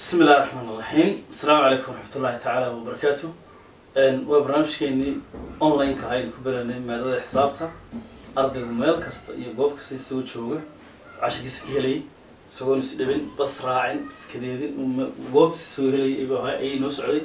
bismi illahi raxmaan iraxiim asalaamu calaykum waraxmatullahi tacaala wabarakaatu waa barnaamijkeenii online-ka aynu ku baranay maadada xisaabta ardaygu meel kasta iyo goob kasta isagoo jooga casharkiisa ka helayay isagoon is dhibin bas raacin iskadeedin goobtiisa isagoo helayay ayay noo socday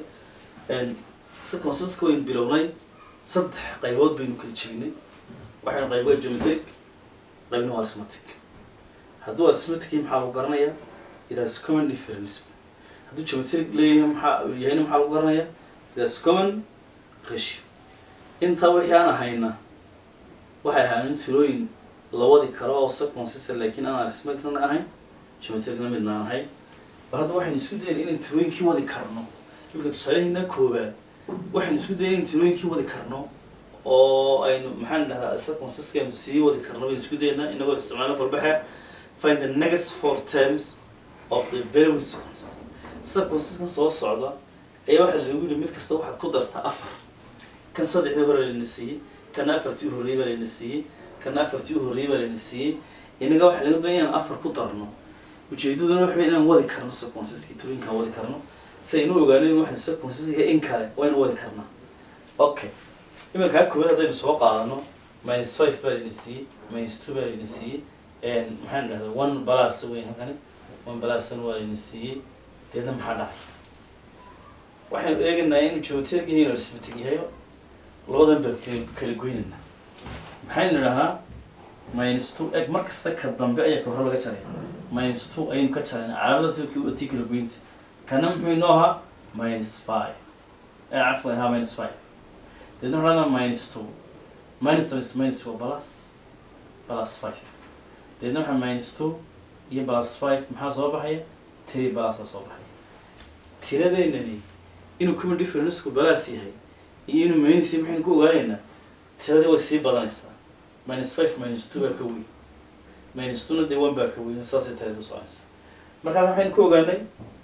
si consiska waynu bilownay saddex qaybood baynu kala jegnay waxaynu qayb waa geometric qaybna waa arithmetic hadduu arithmetic maxaa lagu garanayaa it has common difference hadduu geometric leeyahay maxaa yahayna maxaa lagu garanayaa it has common ratio intaa wixii aan ahayna waxay ahaayeen tirooyin la wadi karo oo subconsistent laakiin aan arithmeticna ahayn geometricna midna aan ahayn bal hadda waxaynu isku dayeen inaan tirooyinkii wadi karno imika tusaalaheena koobaad waxaynu isku dayeen inaan tirooyinkii wadi karno oo aynu maxaan dhahdaa subconsistka aynu sii wadi karno baynu isku daynaa inagoo isticmaalo balbaxa find the next four terms of the very sequences subconsiskan soo socda ayaa waxaa lagu yidhi mid kasta waxaad ku dartaa afar kan saddexdii hore layna siiyey kana afartii u horreeyey baa layna siiyey kana afartii u horreeyey baa layna siiyey inaga waxaa laga doonaya inaan afar ku darno ujeedaduna waxa wey inaan wadi karno subconsiskii turooyinkaan wadi karno si aynu ogaano in waxaan subconsiska in kale waynu wadi karnaa okay iminka ha koowaad haddaynu soo qaadano minus five baa layna siiyey minus two baa layna siiyey maxaan dhahdaa one balas weyn halkani one balasna waa layna siiyey deedna maxaa dhacay waxaynu eegaynaa inuu geometric yahay inuu arithmetic yahay labadan baa kala kala goynayna maxaynu idhahnaa minus two eg mar kasta ka dambe ayaa ka hore laga jaraya minus two ayaynu ka jarayna calaamadaas kii tii kala goynta kana muxuu inoo ahaa minus five ee cafwan ahaa minus five deedna waxaa dhahdaa minus two minus times minus waa plus plus five deedna waxaa minus two iyo plus five maxaa soo baxaya three plusa soo baxaya tiradeynani inuu common differenceku balas yahay iyo inuu minus yahay maxaynu ku ogaanaynaa tiradii way sii badanaysaa minus five minus two baa ka weyn minus two na dee one baa ka weyn saasay tirada u soconaysa markaa waxaynu ku ogaanay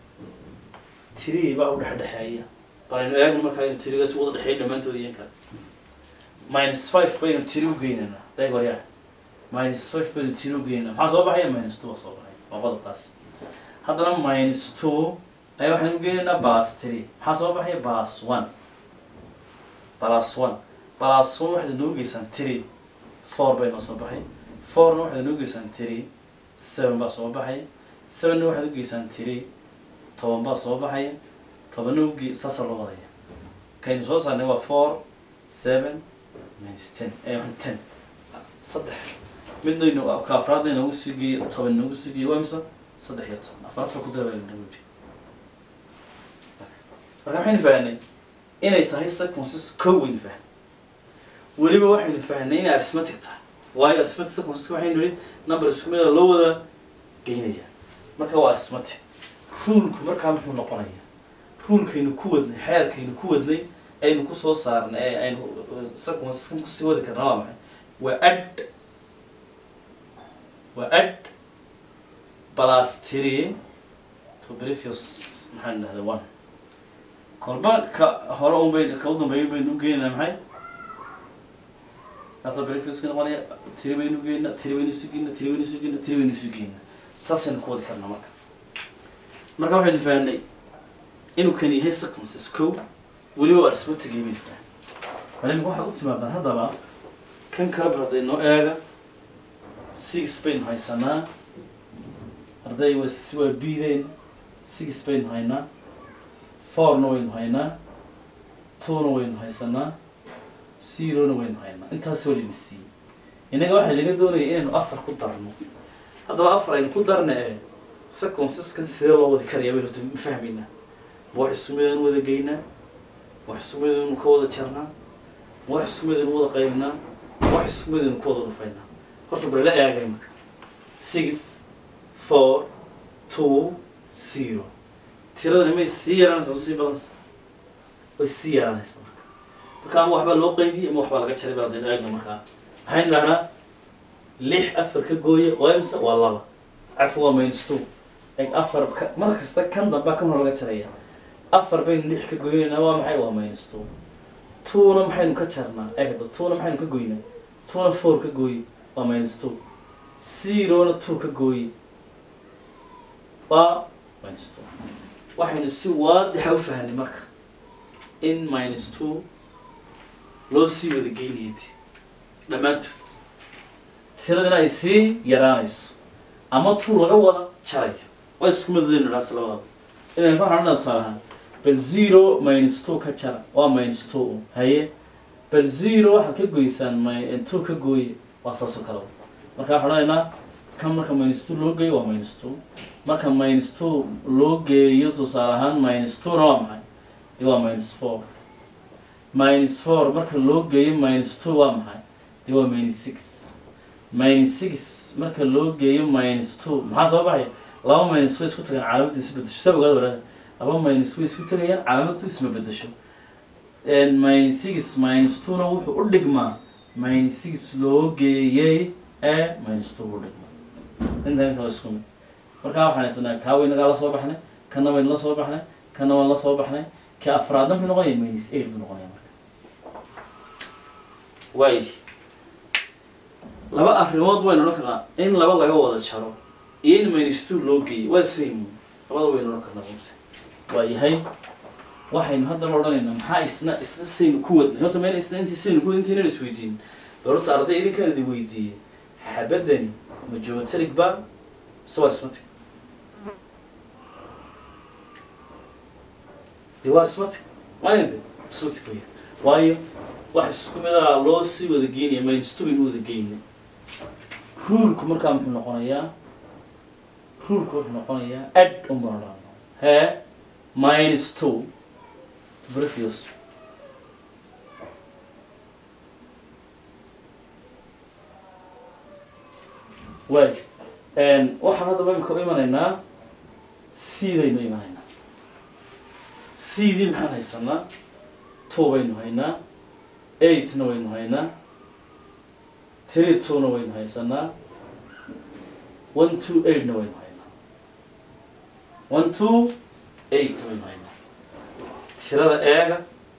tirii baa u dhexdhexeeya balaynu eegno markaa inu tirigaas wada dhexeeya dhammaantood iyo kale minus five baynu tiri u geynaynaa dayg waryaa minus five baynu tiri u geynaynaa maxaa soo baxaya minus two baa soo baxaya waa qodobkaas haddana minus two ayaa waxaan u geynaynaa plus three maxaa soo baxaya plus one plus one plus one waxaad inoo geysaan three four bay noo soo baxay fourna waxaad inoo geysaan three seven baa soo baxaya sevenna waxaad u geysaan three toban baa soo baxaya tobanna uge saasa loo wadaya kaynu soo saarnay waa four seven minus ten ee ten saddex midna inu ka afraadna inoogu sii geeyo toban inoogu sii geeyo waa imisa saddex iyo toban afar afar ku dara baa inagu yidhi marka waxaynu fahnay inay tahay subconsis kow waynu fahnay weliba waxaynu fahnay inay arithmetic tahay waayo arithmetic subconsis waxaynu yihi number isku mida loo wada geynaya marka waa arithmetic ruulku markaa muxuu noqonaya ruulkaynu ku wadnay xeerkaynu ku wadnay aynu kusoo saarnay ee aynu subconsiskan kusii wadi karnaa waa maxay waa ad waa ad plus three to previous maxaan dhahda one kolba ka hore un bay ka u dambeeya baynu u geynaynaa maxay kaasa brefska noqonaya tiri baynu u geynaa tiri baynu isu geynaa tiri baynu isu geynaa tiri baynu isu geynaa saasaynu ku wadi karnaa marka marka waxaynu fahnay inuu kan yahay circumstances kow weliba waa arithmetic baynu fahnay malimka waxaad u timaadaan haddaba kan kale bar hadday noo eega six baynu haysanaa arday wa waa bideen six baynu haynaa fourna waynu haynaa twona waynu haysanaa zerona waynu haynaa intaas walayna siiyey innaga waxaa laga doonaya inaynu afar ku darno haddaba afar aynu ku darna ee circumciskan sidee loo wadi karaya baynu ma fahmaynaa ma wax isku mid aynu wada geynaa ma wax isku mid aynu ka wada jarnaa ma wax isku mid aynu wada qaybnaa ma wax isku mid aynu ku wada dhufaynaa horta bal la eegay marka six four two zero tiradani may sii yaraanaysa sii badanaysa way sii yaraanaysa marka marka ama waxbaa loo qaybiyey ama waxbaa laga jaray baa daynu eegno markaa maxaynu dhahnaa lix afar ka gooya waa imse waa laba cafu waa minus two eg afar ka mar kasta kan dambaa kan hore laga jaraya afar baynu lix ka gooynaynaa waa maxay waa minus two twona maxaynu ka jarnaa egda twona maxaynu ka goynaa twona four ka gooye waa minus two zerona two ka gooye waa minus two waxaynu si waadixa u fahanay marka in minus two loo sii wada geynayay de dhammaantood tiradina ay sii yaraanayso ama two laga wada jarayo waa isku midadaynu dhaas labadaba inaan ka waxaan tusaale ahaan bal zero minus two ka jara waa minus two un. haye bal zero waxaad ka goysaan mi- two ka gooye waa saas oo kale marka waxaan odhanaynaa kan marka minus two loo geeyo waa minus two marka minus two loo geeyo tusaale ahaan minus two na waa maxay dee waa minus four minus four marka loo geeyo minus two waa maxay dee waa minus six minus six marka loo geeyo minus two maxaa soo baxaya laba minus way isku tagaan calaamadu isu bedesho sa ogaada walaal laba minus way isku tagayaan calaamadu isma bedesho And minus six minus two na wuxuu u dhigmaa minus six loo geeyey ee minus two u dhigmaa inta inta waa isku mid markaa waxaan haysanaa kaa waynagaa la soo baxnay kana wayna la soo baxnay kana waan la soo baxnay ka afraadna muxuu noqonaya minus eight buu noqonaya marka waay laba arrimood waynu odhan karnaa in laba laga wada jaro iyo in minus two loo geeyo waa same labada waynu odhan karnaa runtii waa yahay waxaynu haddaba odhanaynaa maxaa isna isna saynu ku wadnay horta mayna isna intii saynu ku wadnay intaynaan isweydiin bal horta arday idinkaan idin weydiiyey xabadani ma geometric ba mise waa arithmetic de waa arithmetic maalinta arithmetic weya waayo wax isku mid ah loo sii wada geynaya minus two baynu wada geynay ruulku markaa muxuu noqonayaa ruulku wuxuu noqonayaa add un baan odhanaa hee minus two to previous waay waxaan haddaba imika u imanaynaa seedaynu imanaynaa seedii maxaan haysanaa two baynu haynaa eightna waynu haynaa three twona waynu haysanaa one two eightna waynu haynaa one two eight waynu haynaa tirada eega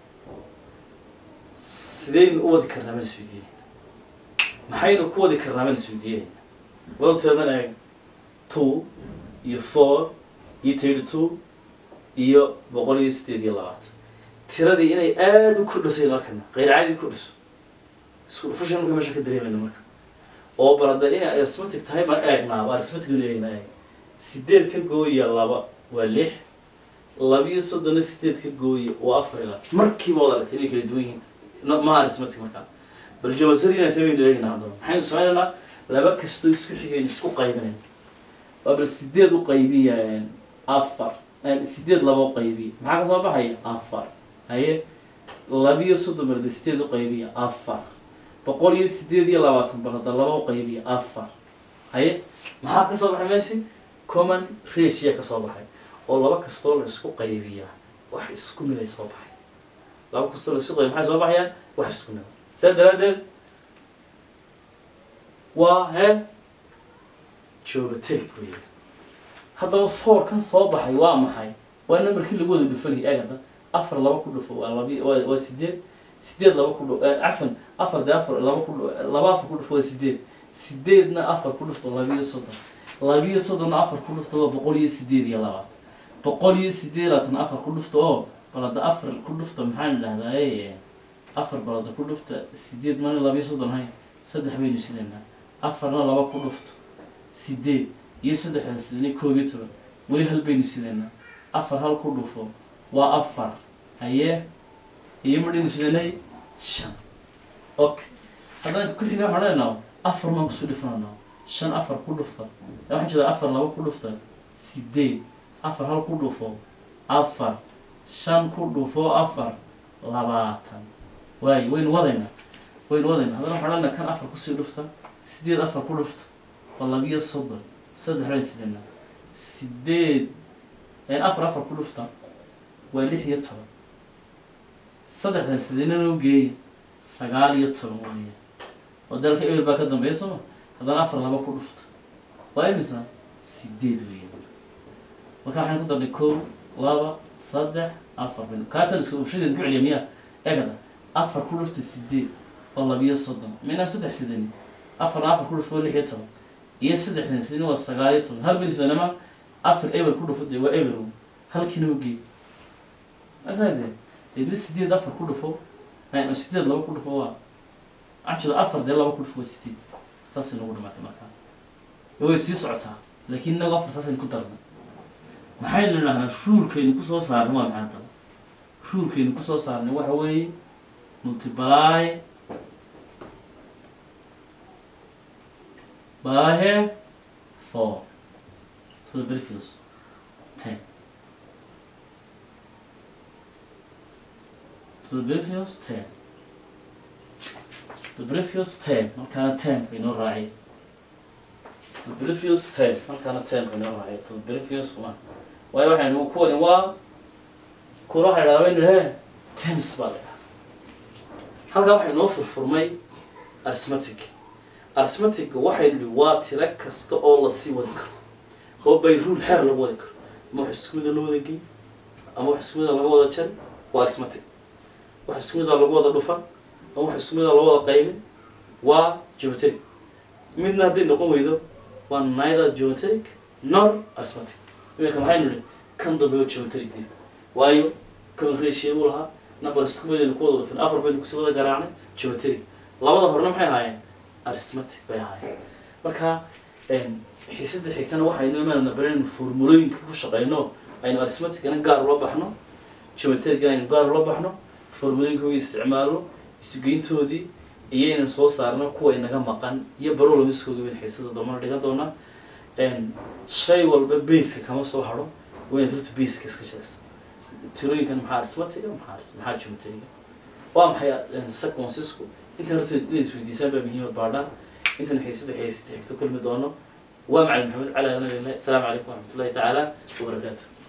sidaynu u wadi karnaa baan isweydiinayna maxaynu ku wadi karnaa baan isweydiinayna wal tiradan eega two iyo four iyo thirty two iyo boqol iyo sideed iyo labaatan tiradii inay aada u kordhisay halkana qayr caadi kordhiso isku dhufashan marka meesha ka dareemayna marka oo balada inay arithmetic tahay baan eegnaaba arithmetic inu eegna eeg sideed ka gooya laba waa lix labiyo soddonna sideed ka gooya waa afar ilaa markiiba wad aragtay inay kala duwan yihiin No- ma arithmetic markaa bal geometry inay tahay baynu eegnaa haddaba maxaynu sameynaynaa laba kastoo isku xigaynu isku qaybinayn waa bal sideed u qaybiya afar sideed laba u qaybiya maxaa ka soo baxaya afar haye labiyo soddon barda sideed u qaybiya afar boqol iyo sideed iyo labaatan barda laba u qaybiya afar haye maxaa ka soo baxay meeshi common ratio ka soo baxay oo laba kastoo la isku qaybiya wax isku mid ay soo baxay laba kastoo la isku qaybiya maxay soo baxayaan wax isku mid saa daraaddeed waa he geometric weeye haddaba four kan soo baxay waa maxay waa numberkii lagu wada dhufanayay eegada afar laba ku dhufo waa labi waa waa sideed sideed laba ku dhufo cafan afar dee afar laba ku dhu- laba afar ku dhufo waa sideed sideedna afar ku dhufto labiyo soddon labiyo soddonna afar ku dhufto waa boqol iyo sideed iyo labaatan boqol iyo sideed iyo labaatan afar ku dhufto oo balada afar ku dhufto maxaan idhahdaa afar balada ku dhufta sideed mana labiyo soddon hay saddex baynu sidaynaa afarna laba ku dhufto sideed iyo saddexda sidani koob iyo toban weli hal baynu sidaynaa afar hal ku dhufo waa afar haye iyo madhaynu sidanay shan okay haddana ku xiga waxaan leenaha afar maan kusoo dhifanana shan afar ku dhufta ee waxaan jeedaa afar laba ku dhufta sideed afar hal ku dhufo afar shan ku dhufo afar labaatan waayo waynu wadaynaa waynu wadaynaa haddana waxaan leenaha kan afar kusii dhufta sideed afar ku dhufta waa labiyo soddon saddex baan sidanaa sideed afar afar ku dhufta waa lix iyo toban saddexdan sidina noo geeya sagaal iyo toban weeye oo dalka eber baa ka dambeeya sooma haddana afar laba ku dhufta waa imisa sideed weeye marka waxaan ku darnay kow laba saddex afar bin kaasaan iska ubshadeed ku celiya miyaa eegada afar ku dhufta sideed oo labiyo soddon minaa saddex sidani afarna afar ku dhufta waa lix iyo toban iyo saddexdan sidina waa sagaal iyo toban hal bin sidanama afar eber ku dhufo dee waa eber halkiina ugee asaade deedna sideed afar ku dhufo ay sideed laba ku dhufo waa actually afar dee laba ku dhufo waa sideed saasay nagu dhamaatay markaa way sii socotaa laakiin inagu afar saasaynu ku darnay maxaynu idhahnaa ruulkaynu kusoo saarnay waa maxay daba ruulkaynu kusoo saarnay waxa weeye multiply by here four to the previous ten to the previous ten the previous ten markaana ten baynoo raacay the previous ten markaana ten baynoo raacay to the previous one waayo waxaynu kuwani waa kuna waxay dhahdaa baynu he tems baa la dhahaa halkaa waxay noo furfurmay arithmetic arithmetic waxay nihi waa tiro kasta oo lasii wadi karo oo by rule xeer lagu wadi karo ama wax isku mida loo wada gey ama wax isku mida laga wada jari waa arithmetic wax isku mida lagu wada dhufan ama wax isku mida lagu wada qaymin waa geometric midna hadday noqon weydo waa neither geometric nor arithmetic iminka maxaynu nihi kan dambe oo geometric waayo kaban ratio buu lahaa number isku midaynu ku wada dhufan afar baynu kusii wada garaacnay geometric labada horena maxay ahaayeen arithmetic bay ahaayeen marka xiisada xigtana waxaynu imaanana baraynu formulooyinka ku shaqeyno aynu arithmeticana gaar ula baxno geometricana aynu gaar ula baxno formulooyinkooda isticmaalno isugeyntoodii iyaynu soo saarno kuwa inaga maqan iyo barolamiskooga baynu xiisada dambana dhigan doonaa shay walba baseka kama soo haro wayna horta baseka iska jiraysa tirooyinkan maxaa arithmetica maxaa maxaa geometriga waa maxay sequencesku inta horta inay isweydiisaan baa muhiimad baadhaan intan xiisada xiisada xigta kulmi doono waa macalin maxamed cali alanadina asalaamu calaykum waraxmatullahi tacaala wabarakaatu